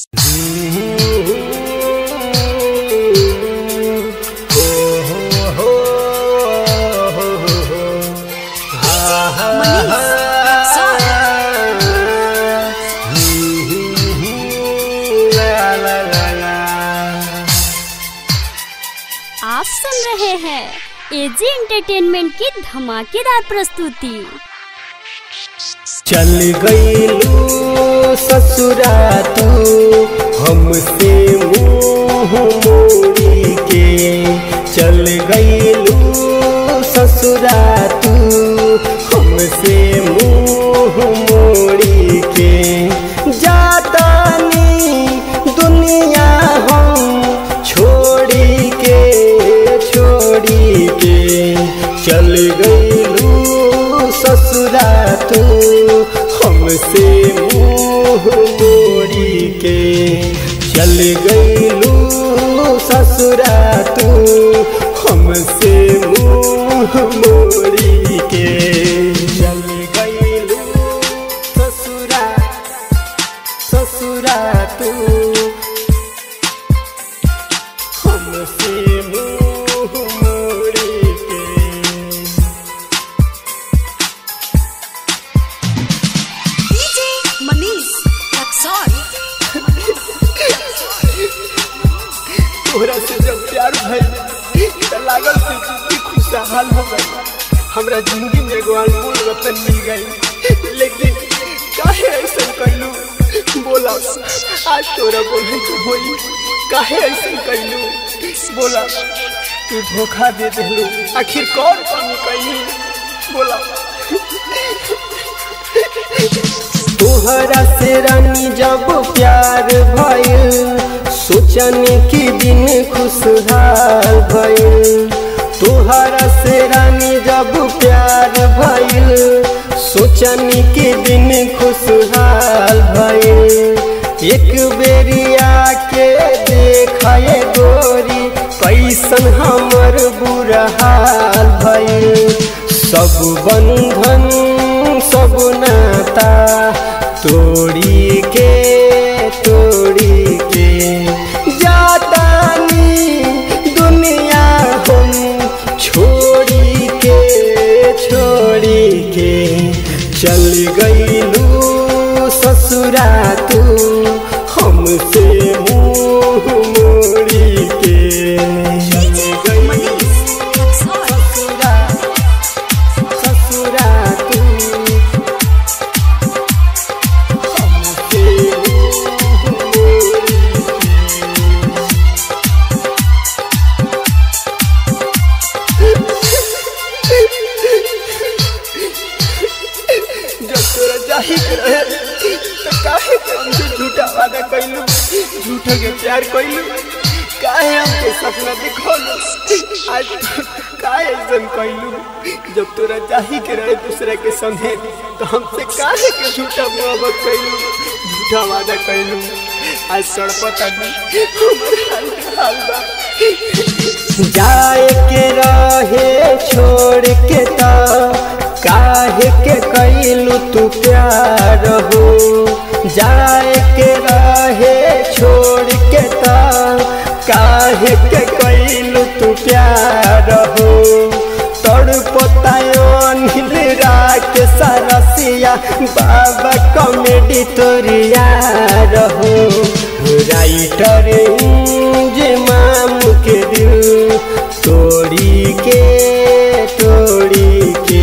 आप सुन रहे हैं एजी एंटरटेनमेंट की धमाकेदार प्रस्तुति चल गईलू ससुरा तू हमसे मुंह मोड़ी के चल गईलू ससुरा तू हमसे मुंह मोड़ी के जातानी दुनिया हम छोड़ी के छोड़ी के चल गईलू ससुरा तू हमसे मुंह मोड़ी के चल गईलू ससुरा तू हमसे मुंह मोड़ी के चल गईलू ससुरा ससुरा तू हमसे मुंह मोड़ी के डीजे मनीष रक्सौल तोहरा से जब प्यार भइल त लागल से जिंदगी खुशहाल हो गई हमरा जिंदगी में एगो अनमोल रतन मिल गई लेकिन काहे ऐसा कैलू बोला आज तोरा बोले तो होई काहे ऐसा कैलू बोला तू धोखा दे देलू आखिर कौन कमी कैली बोला तोहरा से रानी जब प्यार भइल सोचन की दिन खुशहाल भइल तोहरा से रानी जब प्यार भइल सोचन की दिन खुशहाल भइल एक बेरिया के देखाए गोरी कैसन हमर बुरा हाल भइल सब बंधन सब नाता तोड़ी के तोड़ी के जातानी दुनिया हम छोड़ी के छोड़ी के चल गईलू ससुरा तू हमसे मुंह मोड़ी के चल डीजे गईलू मनीष रक्सौल ससुरा ससुरा तू हमसे मुंह मोड़ी जब तोरा जाही के रहे तो काहे के हमसे झूठा वादा कैलू झूठे के प्यार कैलू काहे हमके सपना दिखौलू आज काहे ऐसन कैलू जब तोरा जाही के रहे दूसरे के संगे तो हमसे काहे के झूठा मोहब्बत कैलू झूठा वादा कैलू आज सड़पत आदमी हमर हाल हाल बा जाए के रहे छोड़ के ता काहे के कैलू तू प्यार हो जाए के रहे छोड़ के ता काहे के कैलू तू प्यार हो तड़पतायो नील राख सरसिया बाबा कॉमेडी तोरिया रहो राइटर जे माम के दिल तोड़ी के तोड़ी के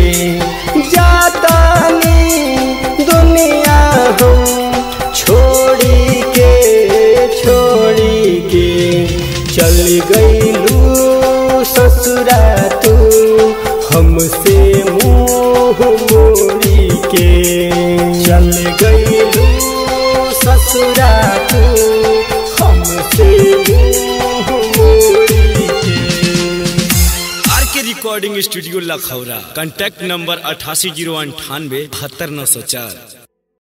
जातानी दुनिया हम छोड़ी के छोड़ी के चल गईलू ससुरा तू हमसे मुंह मोड़ी के चल गईलू ससुरा तू हमसे मुंह मोड़ी के R K recording studio Lakhaura contact number अठासी जीरो अंठानवे बहत्तर नौ सौ चार